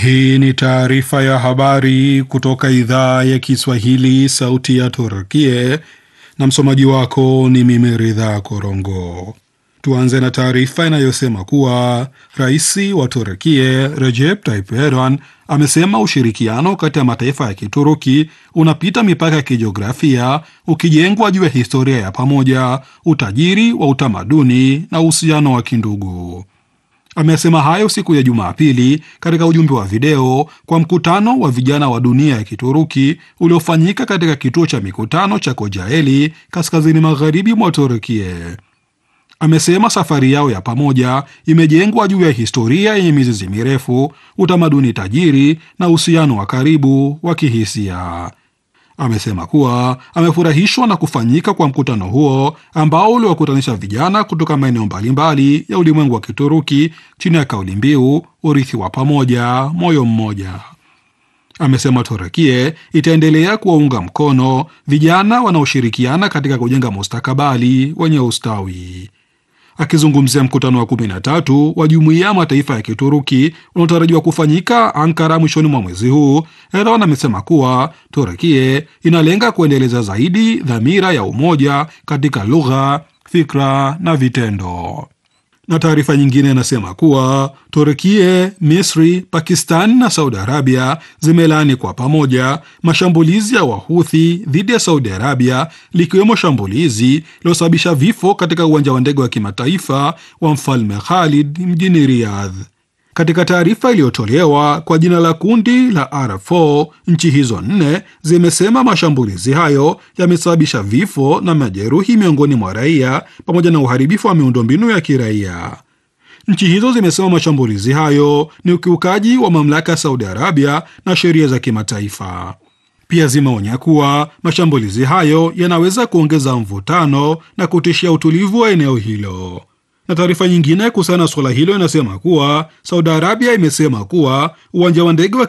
Hii ni taarifa ya habari kutoka idhaa ya Kiswahili, sauti ya Turkie, na msomaji wako ni mimi Ridha Korongo. Tuanze na taarifa inayosema kuwa rais wa Turkie Recep Tayyip Erdogan amesema ushirikiano kati ya mataifa ya Kituruki unapita mipaka ya kijiografia, ukijengwa juu ya historia ya pamoja, utajiri wa utamaduni na uhusiano wa kindugu. Amesema hayo siku ya Jumapili katika ujumbe wa video kwa mkutano wa vijana wa dunia ya Kituruki uliofanyika katika kituo cha mikutano cha Kocaeli kaskazini magharibi mwa Turkie. Amesema safari yao ya pamoja imejengwa juu ya historia yenye mizizi mirefu, utamaduni tajiri na uhusiano wa karibu wa kihisia. Amesema kuwa amefurahishwa na kufanyika kwa mkutano huo ambao uliwakutanisha vijana kutoka maeneo mbalimbali ya ulimwengu wa Kituruki chini ya kauli mbiu urithi wa pamoja, moyo mmoja. Amesema Turukie itaendelea kuwaunga mkono vijana wanaoshirikiana katika kujenga mustakabali wenye ustawi. Akizungumzia mkutano wa kumi na tatu wa jumuiya ya mataifa ya Kituruki unaotarajiwa kufanyika Ankara mwishoni mwa mwezi huu, Erdogan amesema kuwa Turukie inalenga kuendeleza zaidi dhamira ya umoja katika lugha, fikra na vitendo. Na taarifa nyingine inasema kuwa Turkie, Misri, Pakistan na Saudi Arabia zimelaani kwa pamoja mashambulizi ya Wahuthi dhidi ya Saudi Arabia, likiwemo shambulizi lililosababisha vifo katika uwanja wa ndege wa kimataifa wa Mfalme Khalid mjini Riyadh. Katika taarifa iliyotolewa kwa jina la kundi la R4, nchi hizo nne zimesema mashambulizi hayo yamesababisha vifo na majeruhi miongoni mwa raia pamoja na uharibifu wa miundombinu ya kiraia. Nchi hizo zimesema mashambulizi hayo ni ukiukaji wa mamlaka ya Saudi Arabia na sheria za kimataifa. Pia zimeonya kuwa mashambulizi hayo yanaweza kuongeza mvutano na kutishia utulivu wa eneo hilo na taarifa nyingine kuhusiana na suala hilo inasema kuwa Saudi Arabia imesema kuwa uwanja wa ndege wa